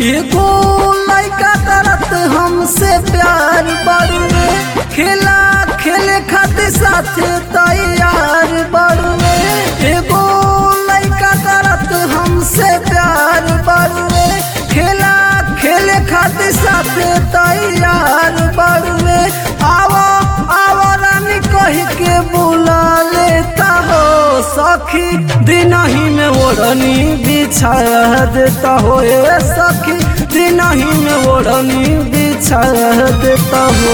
एगो लड़का करत हमसे प्यार बड़ुए खेला खेले खातिर साथे तैयार बड़ुए एगो लड़का करत हमसे प्यार बड़ुए खेला खेले खातिर साथे तैयार बड़ुए आवो आवो रानी कही के बुला लेता हो सखी दिन ही में ओढ़नी बिछा देता हो ए सखी दिन ही में ओढ़नी बिछा देता हो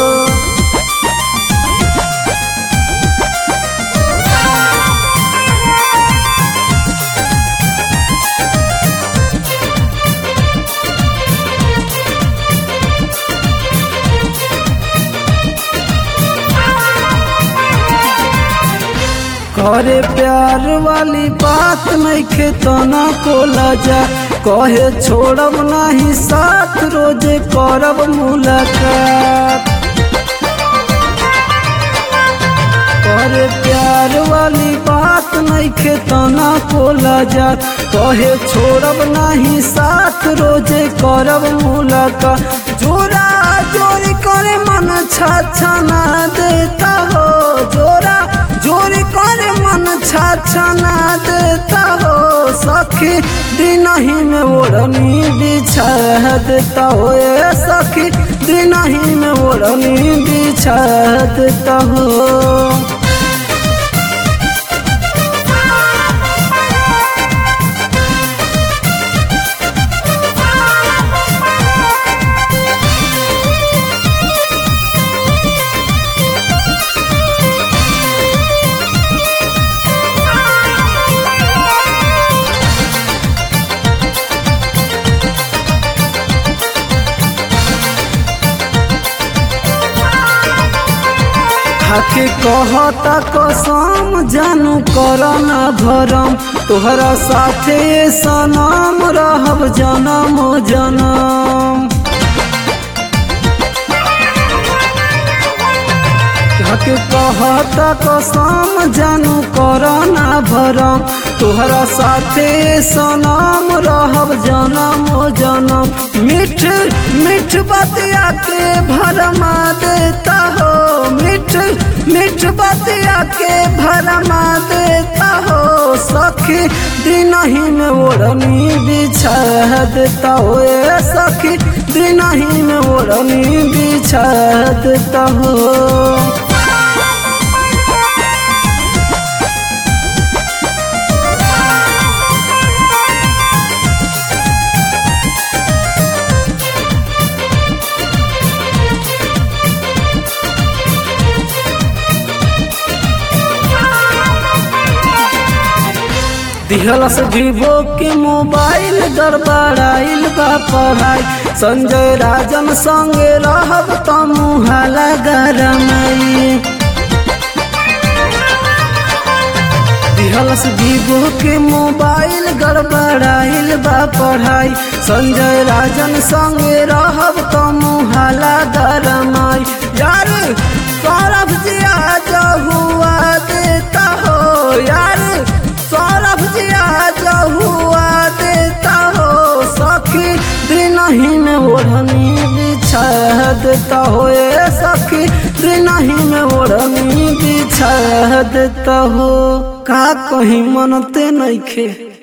करे प्यार वाली बात नहीं खेतना को लजा कहे छोड़ब नहीं साथ रोजे करब मुलाकात करे प्यार वाली बात नहीं खेतना को लजा कहे छोड़ब नहीं साथ रोजे करब मुलाकात जोरा जोरी करे मन छा ना देता हो जोरा जोरी करे मन छा ना देता हो सखी दिन ही में ओढ़नी बिछा देता हो ए सखी दिन ही में ओढ़नी बिछा देता हो खाके कहता कसम जानू कर न भरम तोहरा साथे सनम रहब जनम जनम खाके कहता कसम जानू कर न भरम तोहरा साथे सनम रहब जनम जनम मिठ मिठ बतिया के भरमा देता हो मिठ मिठ बतिया के भरमा देता हो सखी दिन ही में ओढ़नी बिछा देता हो ए सखी दिन ही में ओढ़नी बिछा देता हो दिहलस विवो के मोबाइल गड़बड़ाइल बा पढ़ाई संजय राजन संगे रहब त मुहाला गरमाई दिहलस विवो के मोबाइल गड़बड़ाइल बा पढ़ाई संजय राजन संगे रहब त मुहाला गरमाई यार सौरभ जी आज हुआ देता हो यार सौरभ जी आज हुआ देता हो सखी दिन ही में ओढ़नी बिछा देता हो ए सखी दिन ही में ओढ़नी बिछा देता हो का कहीं मनते नहीं खे